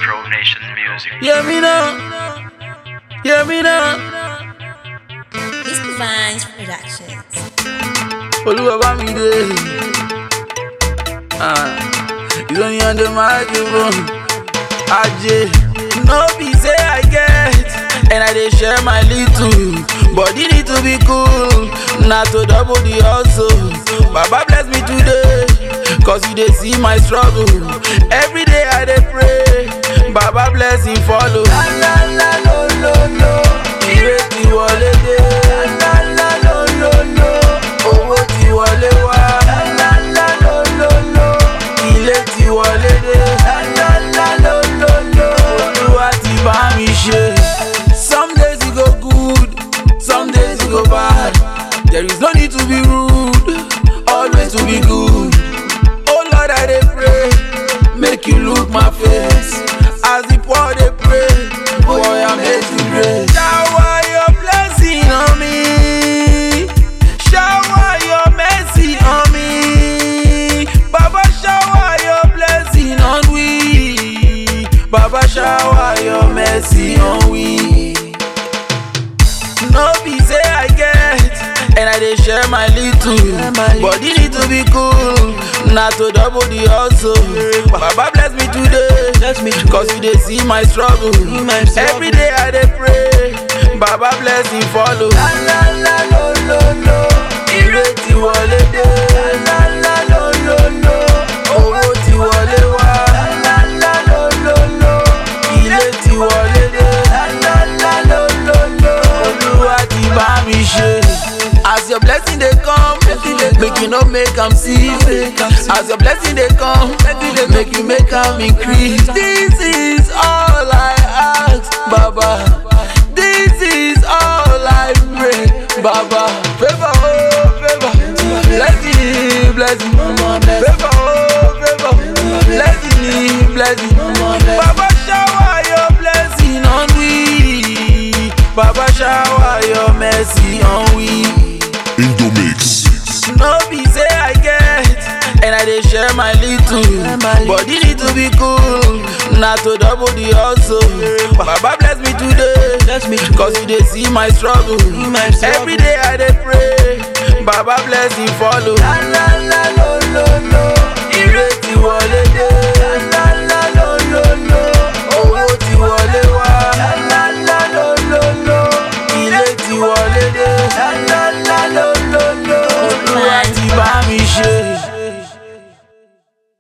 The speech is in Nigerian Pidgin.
Pro Nation Music. Hear me now. Hear me now. It's Divines Productions. Olúwa bá mi dé. Ah, It's only on the microphone. Ajé. No be say I get, and I dey share my little. Body need to be cool, na to double the hustle. Baba bless me today, cause you dey see my struggle. Every day I dey pray, Baba blessing follow. La la la lo lo lo, ìrètí wọlé dé. La la la lo lo lo, owó ti wọlé wá. La la la lo lo lo, ilé ti wọlé dé. La la la lo lo lo, olúwa ti bá mi ṣe. Some days e go good, some days e go bad. There is no need to be rude, always to be good. Oh Lord, I dey pray, make you look my face. As the poor dey pray, boy, I'm here to pray. Shower your blessing on me. Shower your mercy on me. Baba, shower your blessing on we. Baba, shower your mercy on we. No be say I get, and I dey share my little. Body need to be cool, na to double the hustle. Baba bless me today, Bless me today. cause you dey see my struggle. my struggle. Every day I dey pray, Baba blessing follow. La la la lo lo lo, ìrètí wọlé dé. La la la lo lo lo, owó ti wọlé wá. La la la lo lo lo, ilé ti wọlé dé. La la la lo lo lo, olúwa ti bá mi ṣe. As your blessing dey come, make you no make am cease. As your blessing dey come, make you make am increase. This is all I ask, Baba. This is all I pray, Baba. Favor, oh, favor. Blessing, blessing. Favor, oh, favor. Blessing, blessing. Baba, shower your blessing on we. Baba, shower your mercy on we. Indomix. No be say I get, and I dey share my little. Body need to be cool, na to double the hustle. Baba bless me today, Bless me today. cause you dey see my struggle. my struggle. Every day I dey pray, Baba blessing follow. La la la lo lo lo, ìrètí wọlé